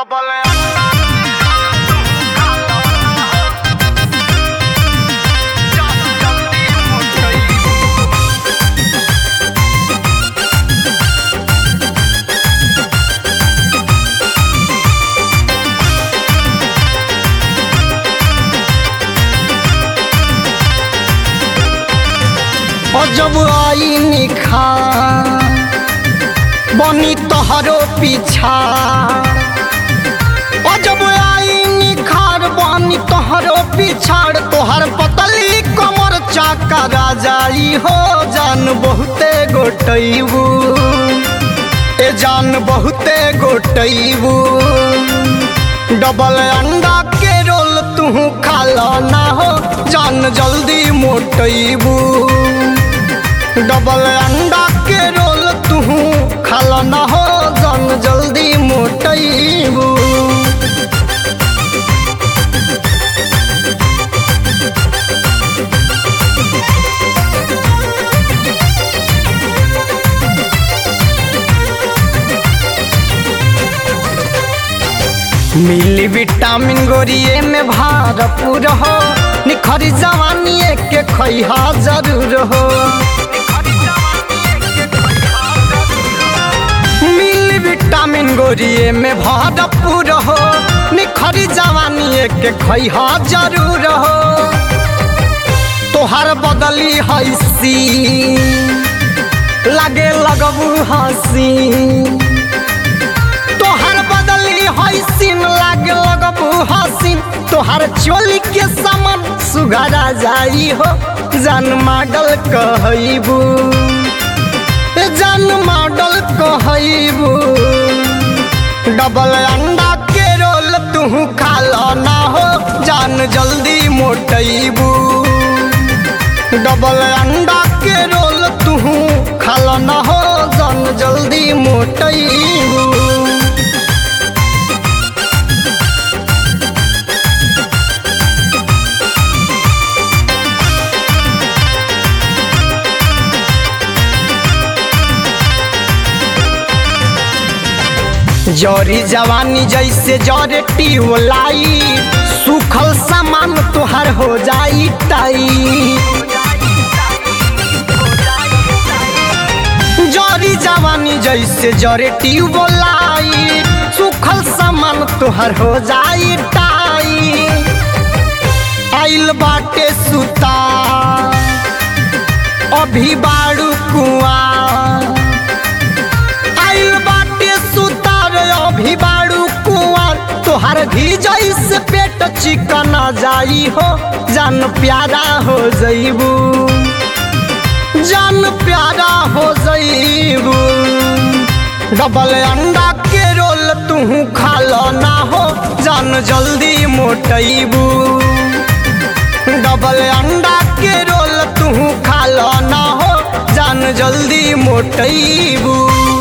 double जब आई निखा बनी तोहरो पीछा ओ जब आई निखार बनी तोहरो पिछाड़ तोहर पतली कमर चाका राजाई हो जान बहुते गोटैबू ए जान बहुते गोटैबू डबल अंडा के रोल तू खाला ना हो जान जल्दी मोटैबू डबल अंडा के रोल तू खाला ना हो जान जल्दी मोटैबू मिली विटामिन गोरिए में भरपूर हो निखरी जवानी के खैहा जरूर हो मिली विटामिन गोरिए में भरपूर हो निखरी जवानी के खैहा जरूर हो तोहर बदली हैसी लगे लगबू हसी तोहर बदली हसीन लागे लगबू हसीन तोहर चोली के समन सुघरा जाई हो जान मॉडल कहबू जान मॉडल कहबू डबल अंडा के रोल तू खाला ना हो जान जल्दी मोटैबू डबल अंडा के रोल तू खाला ना हो जान जल्दी मोटैबू जरी जवानी जैसे जरे लाई सुखल सामान तोहर हो जाई टाई जरी जवानी जैसे जरे लाई सुखल सामान तोहर हो जाई टाई आइल बाटे सुता अभी बाड़ू कुआ आइल बाटे सुतार अभी बाड़ू कुआर तोहर भी जैसे पेट चिकन जाई हो जान प्यारा हो जईबू जान प्यारा हो जईबू डबल अंडा के रोल तू खाला ना हो जान जल्दी मोटैबू डबल अंडा के रोल तू खाला ना हो जान जल्दी मोटैबू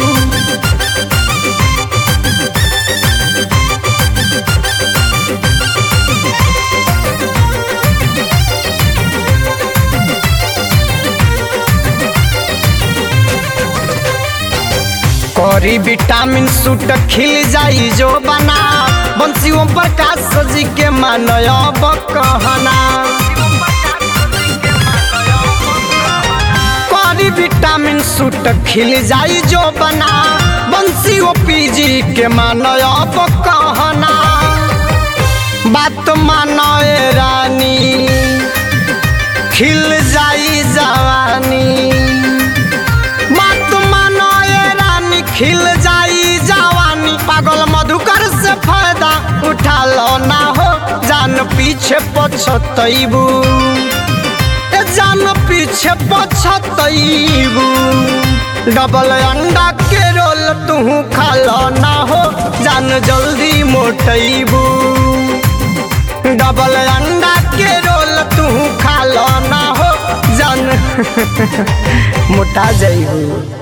करी विटामिन सूट खिल जाई जो बना बंसियों प्रकाश जी के मानब कहना करी विटामिन सूट खिल जाई जो बना बंसी ओ पीजी के मानब कहना बात मानो ए रानी खिल जाई जवानी बात मानो ए रानी खिल जाई जवानी पागल मधुकर से फायदा उठा लो ना हो जान पीछे पछतैबू ए जान पीछे पछतैबू डबल अंडा के रोल तू खालो ना हो जान जल्दी मोटैबू डबल अंडा के रोल तू खालो ना हो जान मोटा जाइबू